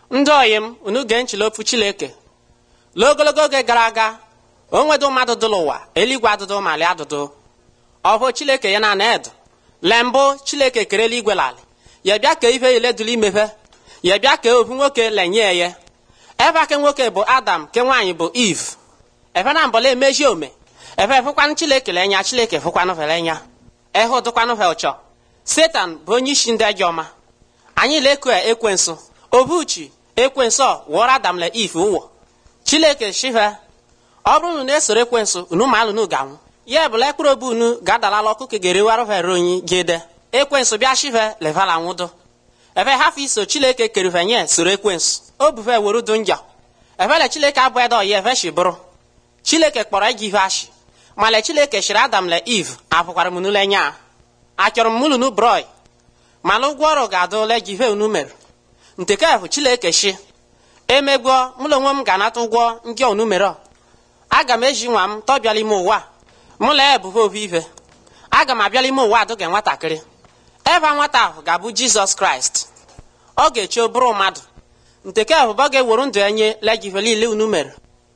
ndị oyi m unu gee nchila okwu Chineke l'ogologo oge gara aga o nwedo mmadụ dụrụ ụwa eluigwe adụdụ ma ala adụdụ ọ bụ Chineke ya na ana edu le mbụ Chineke kere eluigwe lalị ya bịa ka ife ile dụrụ imefe ya bịa ka ofu nwoke lenye ya ebe ake nwoke bụ Adam ke nwaanyị bụ Eve efe na mbọla emeji ome efe fụkwanụ Chineke lenya Chineke fụkwanụ felenya ehe dụkwanụ fe ụchọ Satan bụ onye isi ndị ajọ ọma anyị lekue ekwensu obuchi ekwensu wụọrọ Adam le Eve ụwọ Chineke shife ọ bụrụ na na-esoro ekwensu unu ma alụnụ ga-anwụ ya bụla ekpụrụ obu unu ga-adalala ọkụ ka ga-erewarụfere onyi gede ekwensu bịa shife levala nwụdụ ebe hafụ iso Chineke kerufenye soro ekwensu o bufe were du njọ efele Chineke abụ ede oyi efe shi bụrụ Chineke kpọrọ iji ife ashi male Chineke shiri Adam le Eve apụkwara m n'ule nya achọrọ m mụlụ n'ubroi mana ụgwọ ọrụ ga-adụ le jive unu mere ntekefu Chineke shi emegbuo mụlụ onwe m ga-anata ụgwọ ndị unu mere aga m eji nwa m tọbịala ime ụwa mụla ebuve obu ife aga m abịala ime ụwa adụge nwatakịrị ebe nwata ahụ ga-abụ Jizọs Kraịst ọ ga-eche bụrụ mmadụ ntekefu bụ ọ ga-ewuru ndụ ya nye lejive niile unu mere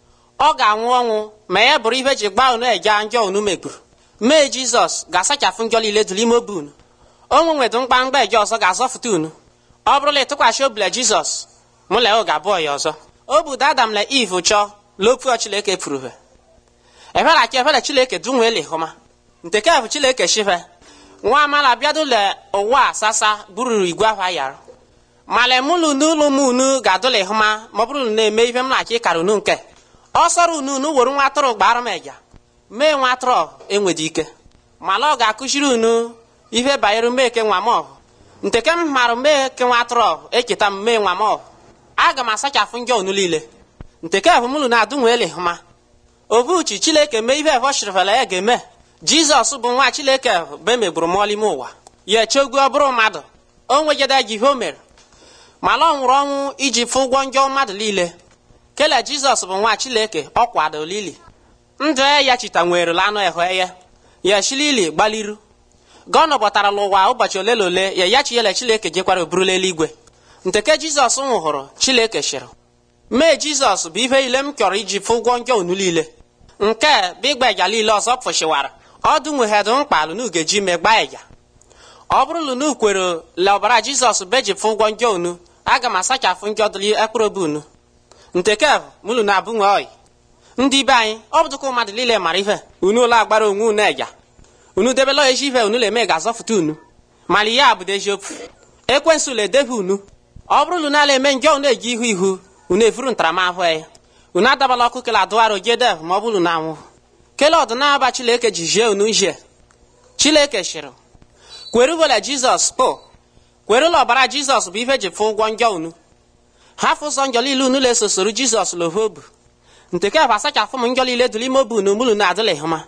ọ ga-anwụ ọnwụ ma ya bụrụ ihe ji gbaa unu eje njọ unu megburu mee Jizọs ga-asachapụ njọ niile dụrụ ime obi unu onwe nwedo mkpamkpa eje ọzọ ga-azọfụta unu ọ bụrụla ịtụkwasị obile Jizọs mụla oge abụọ ya ọzọ o budo Adam le Eve chọọ lokwu Chineke pụrụve efelachi efele Chineke dunwele hụma ntekefu Chineke shife nwa amala bịadụle ụwa asasa bururu igwe afa yara male mụlụ n'ụlọ m unu ga-adụle hụma ma ọ bụrụ na na-eme ife m na-achọ ịkara unu nke ọ sọrọ unu unu were nwa atụrụ gbara m eja mee nwa atụrụ enwede ike mala ọ ga-akụziri unu ihe banyere mmeke nwa m ọhụ nteke m marụ mmeke nwa atụrụ echeta m mee nwa m ọhụ aga m asachapụ njọ unu niile nteke bụ mụlụ na-adụ nwele hụma obuchi Chineke mee ihe evọchirifela ya ga-eme Jizọs bụ nwa Chineke bụ emegburu mọlụ ime ụwa ya echegbu ọ bụrụ mmadụ o nwejede ji ihe o mere mala ọ nwụrụ ọnwụ iji fụ ụgwọ njọ mmadụ niile kele Jizọs bụ nwa Chineke ọ kwado lili ndụ ya chita nwerela anụ ehu ya ya shilili gbaliru gọnọ bọtarala ụwa ụbọchị ole na ole ya ya chinyele Chineke jekwara oburula eluigwe nteke Jizọs nwụhụrụ Chineke shịrị mee Jizọs bụ ihe ile m chọrọ iji fụ ụgwọ njọ unu niile nke bụ ịgba eja niile ọzọ pụshiwara ọdụ nwehedụ mkpalụ na ugeji megba eja ọ bụrụ na unu kwere le ọbara Jizọs beji fụ ụgwọ njọ unu aga m asachapụ njọ dịli ekpụrụobi unu ntekev mụlụ na-abụ nwe oyi ndị be anyị ọ bụdụkwa mmadụ niile mara ihe unu ụlọ agbara onwe unu eja unu debela ezi ihe unu na-eme ga-azọfụta unu mana ihe a bụ eziokwu ekwensu edebe unu ọ bụrụ na ala eme njọ unu eji ihu ihu unu efuru ntaramahụhụ ya unu adabala ọkụ kele adụgharị ojedev ma ọ bụrụ na anwụ kele ọdịnaba Chineke ji jie unu jie Chineke shịrị kwerubela Jizọs kpo kwerula ọbara Jizọs bụ ihe ji fụ ụgwọ njọ unu hafụ ụzọ njọ niile unu na-esosoro Jizọs lovobu nteke bụ asachapụ m njọ niile dụrụ ime obi unu mụlụ na-adịla hụma